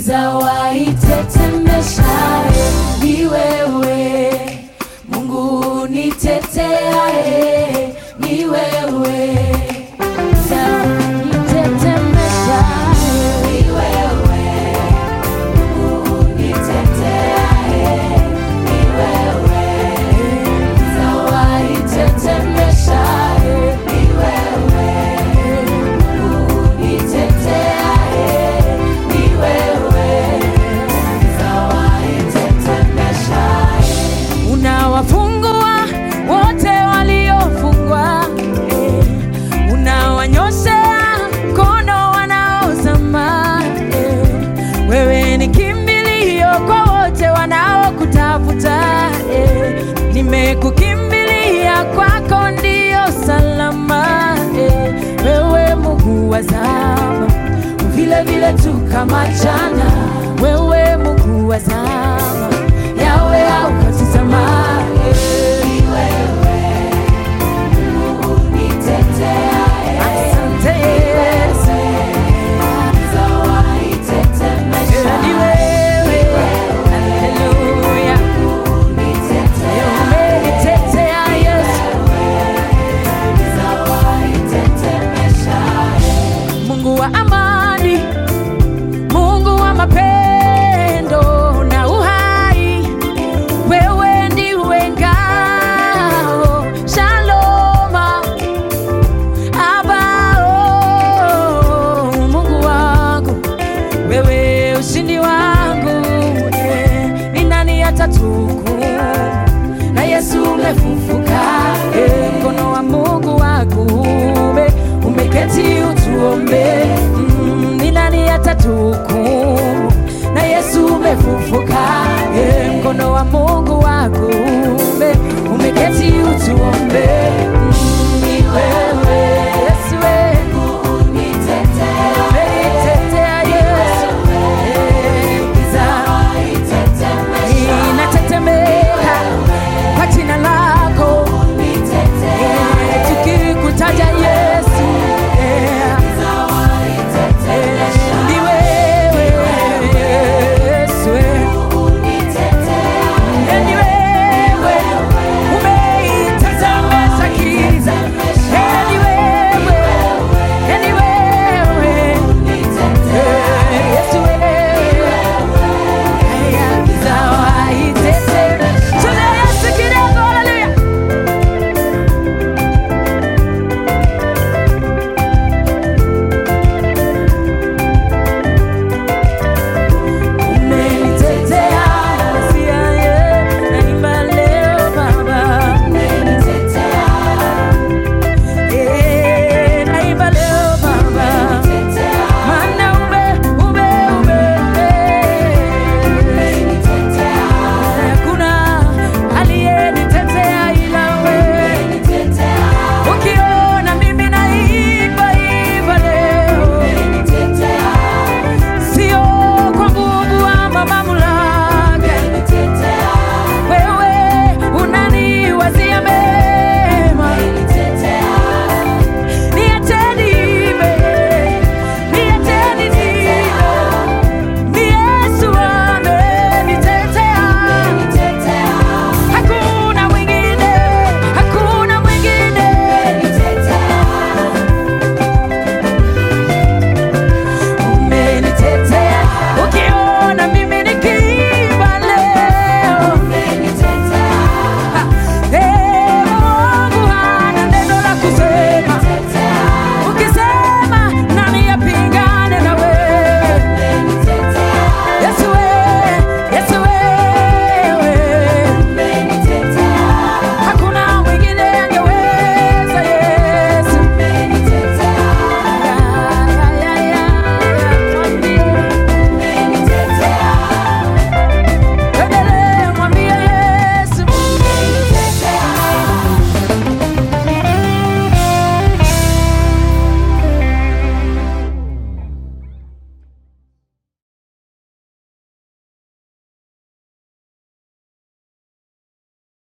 giza waitetemeshaye, ni wewe Mungu niteteaye, ni wewe giza nitetemeshaye, ni wewe Mungu niteteaye, ni wewe giza waitetemeshaye, ni wewe Mungu niteteaye, ni wewe giza waitetemeshaye unawafungua wote waliofungwa, eh. unawanyoshea mkono wanaozama. eh. Wewe ni kimbilio kwa wote wanaokutafuta. eh. Nimekukimbilia, kwako ndio salama. eh. Wewe Mungu wa zama, vile vile tu kama jana. Wewe Mungu wa zama